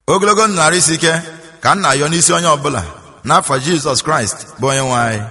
ogologo narị isi ike ka nna yọ n'isi onye ọbụla n'afọ jizọs kraịst bụ onye nwe anyị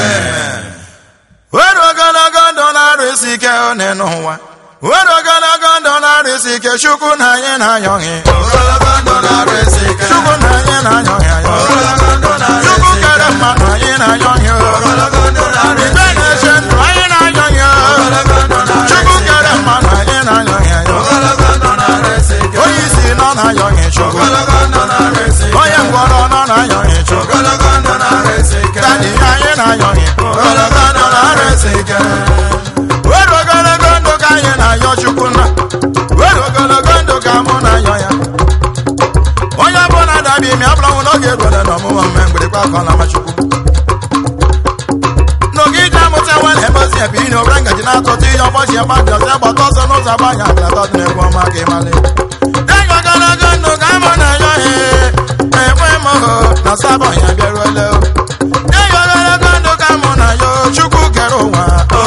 were ogologo ndụ na-arụ isi ike one n'ụwa were ogologo ndụ na-arụ isi ike chukwu na anyị na-ayọghị chukwu na anyị na-ayọghị ayọ chukwu kere mmadụ anyị na-ayọghị igbe na-eche ndụ anyị na-ayọghị chukwu kere mmadụ anyị na-ayọghị ayọ onye isi nọ na-ayọghị chukwu onye ngwọrọ nọ na-ayọghị chukwu dadi anyị na-ayọghị ogologo ndụ na-arụ isi ike were ogologo ndụ ka anyị na-ayọ chukwu na were ogologo ndụ ka mụ na-ayọ ya onye ọbụla dabi imi abụlanwụ n'oge eruole n'ọmụmụ mme mgbịrịgba akọla machukwu n'oge ije amụta nwa na-ebozi ebe iri obere ngaji na-atụtụ ihe ọgbọchi ebe dị ọzọ gbata ọsọ n'ụzọ agbanya dị atọ dị n'egwu ọma ka ịmalị enyi ogologo ndụ ka mụ na-ayọ ya enwe m na sabọ ya bịaruole enyi ogologo ndụ ka mụ na-ayọ chukwu kere ụwa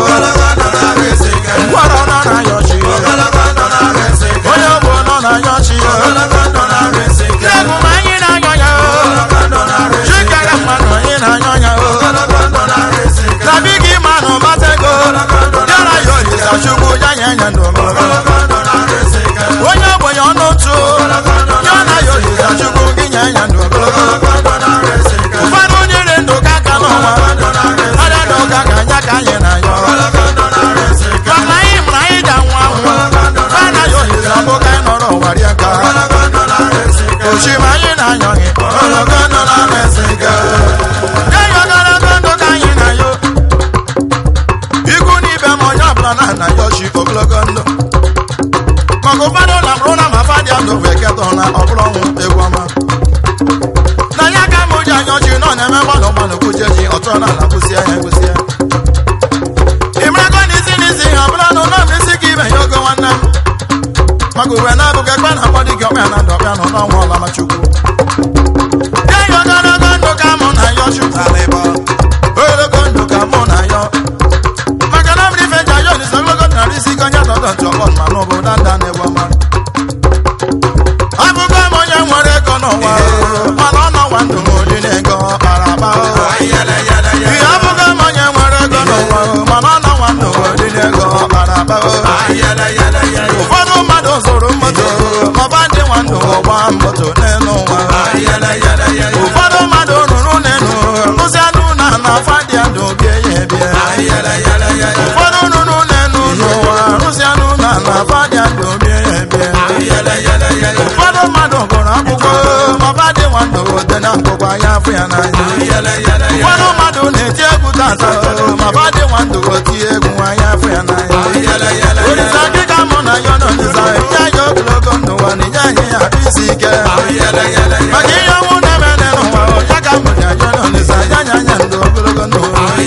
ngwọrọ nọ na-ayọ chi onye ọgbụ nọ na-ayọ chi egwu ma anyị na-ayọ ya chikere mmanụ anyị na-ayọ ya nabi gị manụ batego yara ya olisa chukwu ya nye nye ndụ onye ogbenye ọnụ ntụ ya na ya olisa chukwu gị nye nye ndụ ụfọdụ nyere ndụ ka aka n'ụwa ọrịa ndụ ka ka anya ka anyị na-ayọ maka anyị mụrụ anyị ji anwụ anwụ fana ya olisa bụ ka anyị nọrọ ụwa rie ka oshima anyị na-anyọghị ogologo ndụ na-arịsị ike enyi ogologo ndụ ka anyị na-ayọ ikwu n'ibe ma onye ọbụla na-ana ya ọchị ogologo ndụ maka ụfọdụ na bụrụ na ma fadị ndụ wee keta ụla ọ bụrụ ọnwụ egwu ọma na ya ka mụ ji anya ọchị nọ na-eme gbalụ gbalụ kwuchie ji ọtụ na ala kwụsịa ya kwụsịa ịmarago n'isi n'isi ha ọbụla na ụlọ isi ka ibe ya ogo nwanne m maka uwe na-abụghị ekpe na akpọ dịka ọkpa ya na ndụ ọkpa nọ n'ọnwa ọlama chukwu enyi ogologo ndụ ka mụ na ya chukwu ogologo ndụ ka mụ na ya maka na mmiri ife ji ayọ n'isi ogologo ndụ narị isi ike onye dọdọ ntị ọkpọ ma n'ụbụ danda na-egbu ọma abụgo m onye nwere ego n'ụwa mana ọ nọwa ndụ m oli na-ego ọkpara akpa ihe abụgo m onye nwere ego n'ụwa mana ọ nọwa ndụ m oli na-ego ọkpara akpa ụfọdụ mmadụ zụrụ moto ọba ndị nwa ndụ ọgba moto n'elu ụwa ụfọdụ mmadụ rụrụ n'elu rụzi anụ na na fadị ndụ bie ya ebie ụfọdụ rụrụ n'elu n'ụwa rụzi anụ na na fadị ndụ bie ya ebie ụfọdụ mmadụ gụrụ akwụkwọ ọba dị nwa ndụ dị na nkụkwa ya afụ ya n'anya ụfọdụ mmadụ na-eti egwu tata ma ba dị nwa ndụ tie egwu anya afụ ya n'anya olisa gị ka mụ na ya nọ olisa nye anyị ogologo ndụ ụwa na inye anyị ya arụ isi ike maka ihe ọnwụ na-eme n'ụwa ya ka mụ na ya nọ olisa nye anyị anya ndụ ogologo ndụ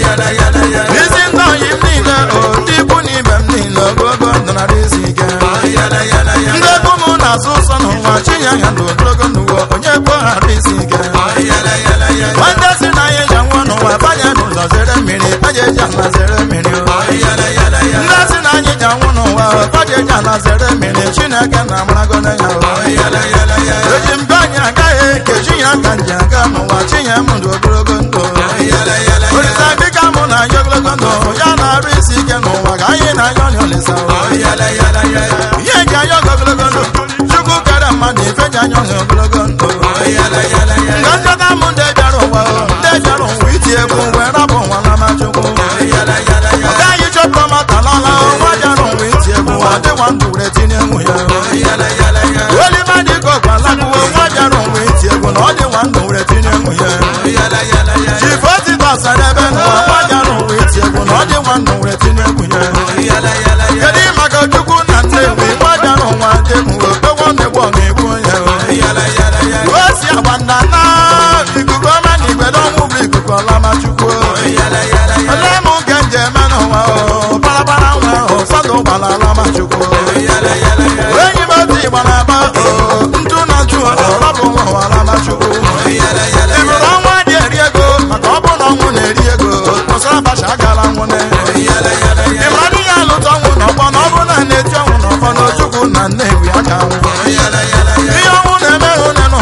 isi ndị oyi m niile o ndị ikwu na ibe m niile ogologo ndụ na isi ike ndị ebe ụmụ na-asụ ụsọ n'ụwa chinye anya ndụ ogologo ndụ ụwa onye kpo ghara isi ike nwanne si na anyị ji nwụọ n'ụwa banye n'ụzọ zere mmiri aja eji ala zere mmiri ndị si na anyị ji anwụ n'ụwa baja eji ala zere mmiri chineke na amarago ya eji mbe anyị agaghị ekechi ya ka nji aga n'ụwa chinye m ndụ ogologo ndụ olisa dịka mụ na anyị ogologo ndụ ya na-arụ isi ike n'ụwa ka anyị na anya ọlị olisa ihe ji anya ogologo ndụ chukwu kere mmadụ ife ji anya ọhịa ogologo ndụ nga nchọta m ndị bịara ụwa ndị bịara ụwa iti egwu wee rapụ ụwa na machukwu ọ gaghị chọpụ mata n'ọla nwa bịara ụwa iti egwu ọ dịwa ndụ were tinye nwunye oliva dịka ọgwalakwuo nwa bịara ụwa iti egwu na ọ dịwa ndụ were tinye nwunye jifotitasadebe n'ụwa nwa bịara ụwa iti egwu na ọ dịwa ndụ were tinye nwunye kedu maka chukwu na nnewi nwa bịara ụwa dị mgbe ogbo na-egbu ọga egbu onye o si agba nna na ikuku ọma na igbedo ọnwụ bụ ikuku ọlama chukwu ole m nke nje eme n'ụwa o barabara nwe ụfọdụ gbara alama chukwu enyi m otu ịgbara agba o ntụ na ntụ ọrọbụ nwa ụwa alama chukwu ịbụrụ ọnwa dị eri ego maka ọ bụ na ọnwụ na-eri ego kwụsịrị abacha agala nwụne ịmara ihe alụta ọnwụ n'ọgbọ na ọ bụ na na-eti ọnwụ n'ọgbọ na ojukwu na nnewi aka nwụ ihe ọnwụ na-eme hụ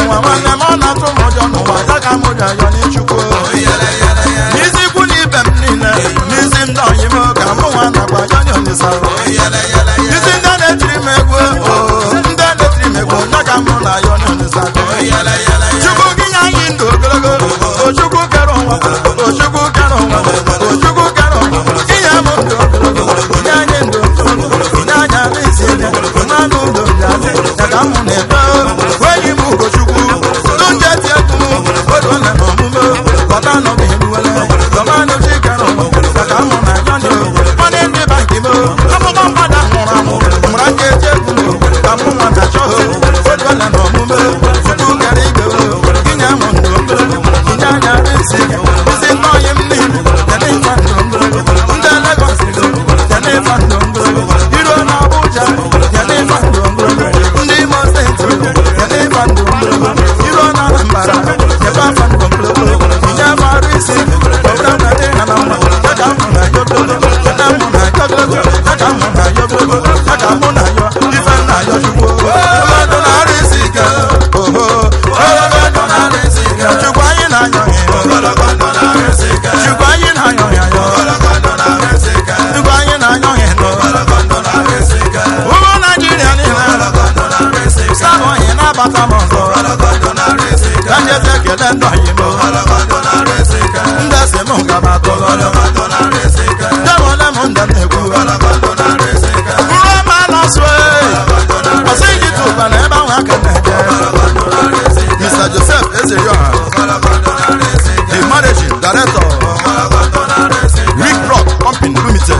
kebe afọ ndụ mkpụrụ inye afọ arụ isi ọbụla na dị ha na mma ya ka mụ na ya ogologo ya mụ na ya ogologo ya ka mụ na ya ogologo ya ka mụ na ya ife nna ya chukwu ogologo na arụ isi ike oho ogologo na arụ isi ike chukwu anyị na-anyọ ya ogologo na arụ isi ike chukwu anyị na-anyọ ya ogologo na arụ isi ike chukwu anyị na-anyọ ya ogologo na arụ isi ike ụmụ naijiria niile ogologo na arụ isi ike sabụ anyị na-abata m ọzọ ogologo na arụ isi ike ka njezi ekele ndụ anyị m ogologo na arụ isi ike ndị si m gaba ogologo na arụ isi ike demole m ndị na-ekwu ogologo na arụ isi ike ruo ma nọsụ ọsị iji tụba na ebe ahụ aka na-eje Mr. Joseph Ezeyoha the managing director Rick Rock Company Limited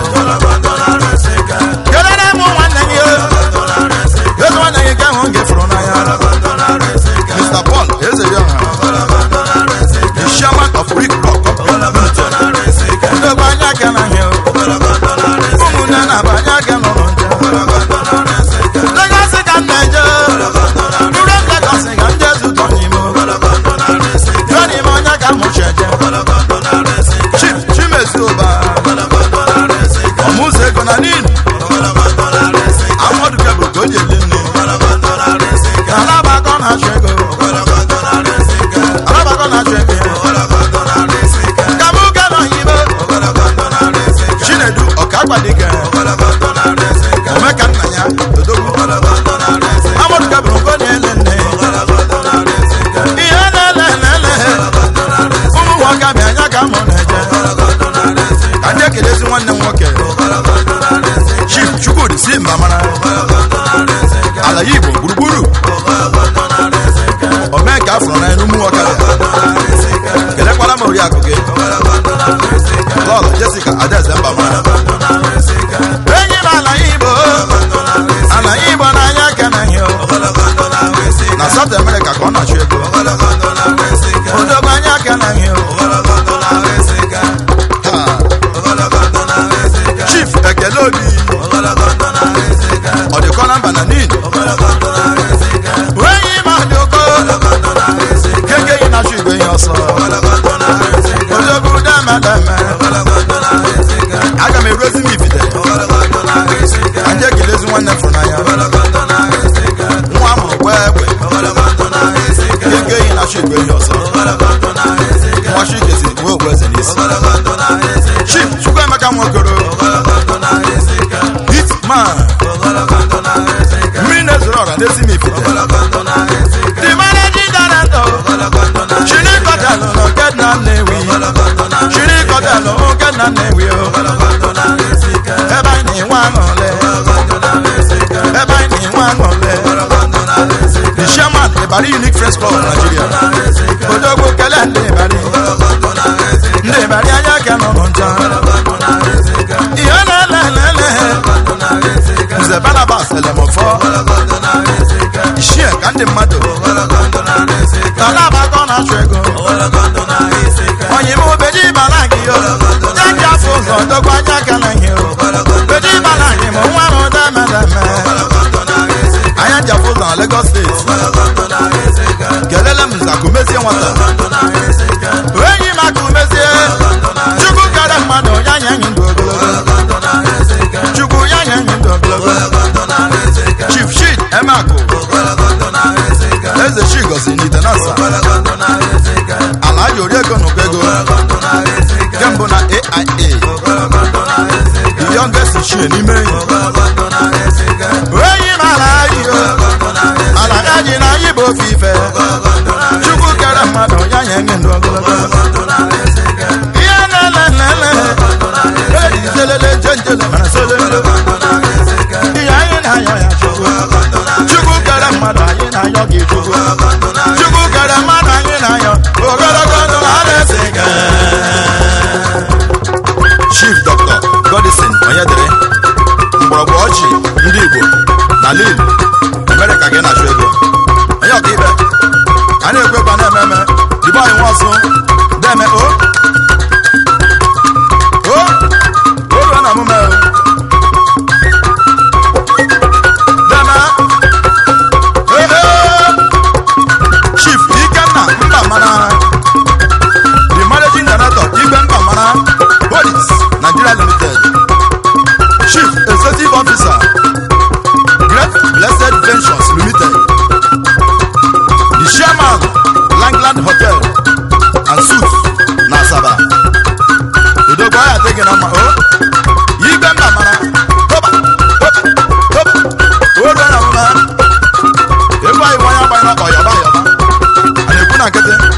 kelere m nwanne gị ezi nwanne gị ka ahụ gefụrụ n'anya Mr. Paul Ezeyoha the chairman of Rick Rock Company Limited ndogbe anya aka na ihe ụmụnne na-aba anya aka nọrọ nje Lagos ka m na-eje Nure m Lagos ka m jee zụtọ n'ime jụọ n'ime onye ka m mụchi eje Chief Chimezie Ụba ọmụzụ ego na nin amọdụ kebụl ka o ji eli nne alabakọ na-achụ ego alabakọ na-achụ ego ka mụ ga nọ hibe chinedu ọkagbadike omeka nna ya odogwu amọdụ kebụl ka o na-ele nne ihe na-ele ele ụmụ nwoke bịa anya ka mụ na-eje ka ndị ekelezi nwanne m nwoke chief chukwudi si mba mara ala ya igbo gburugburu omee ka afụrụ n'anya n'ụmụ ọkada kelekwara m oriakụ gị lọlọ jessica adaeze mba mara enyi m ala ya igbo ala ya igbo n'anya aka na ihe na south america ka ọ na-achụ ego odogbo anya aka na ihe Ha. chief ekele obi ọ dịkọ na mba na nin enyi m adịoko keke yi na-achụ igwe ihe ọsọ odogwu demedeme aga m eruezi m ifite ka nje kelezi nwanne fụrụ n'anya nwa amụrụ gwa egbe keke yi na-achụ igwe ihe ọsọ nwa chikezi nwe ogbu eze n'isi chief chukwuemeka nwokoro hitman mmiri na-ezoro ọra n'ezi m ifite the managing director chiri kọtelụ na nke nna nnewi chiri kọtelụ nke nna nnewi o ebe anyị na-enwe aṅụle ebe anyị na-enwe aṅụle the chairman Ibari Unique Friends Club of Nigeria odogwu kele ndị Ibari ndị Ibari anya ka nọrọ ncha ihe na-ele ele nze Barnabas elemofọ ichie ka ndị mmadụ talabakọ na-achụ ego onye m obeji bara gị o jaji afọ ụzọ dogbo anya aka na ihe o beji bara gị ma nwa m demedeme anya ji afọ ụzọ na Lagos steeti kelele m nze akụmezie nwata enyi m akụmezie chukwu kere mmadụ ya nye anyị ndụ ogologo chukwu ya nye anyị ndụ ogologo chief shid emeakụ eze chi gozi n'itenasa ala ji oriego n'ụkọ ego kembụ na aia the youngest chie n'ime enyi enyi m ala anyị o ala anyị na anyị bụ ofe ife chukwu kere mmadụ ya nye anyị ndụ ogologo ihe na-ele nlele ejizelele njenjele mana selele ihe anyị na-ayọ ya chukwu chukwu kere mmadụ anyị na-ayọ gị chukwu chukwu kere mmadụ anyị na-ayọ ogologo ndụ na na-ese chief dr godison onyedere mgbọrọgwụ ọchị ndị igbo na lil emere ka gị na-achụ ego onye ọka ibe a na-ekwekwa na-eme eme dibe anyị nwa ọsụ deme o o o ruo na omume o deme ehe chief ikenna mba mana na-akpọ yọba yọba a na-ekwu na nkịtị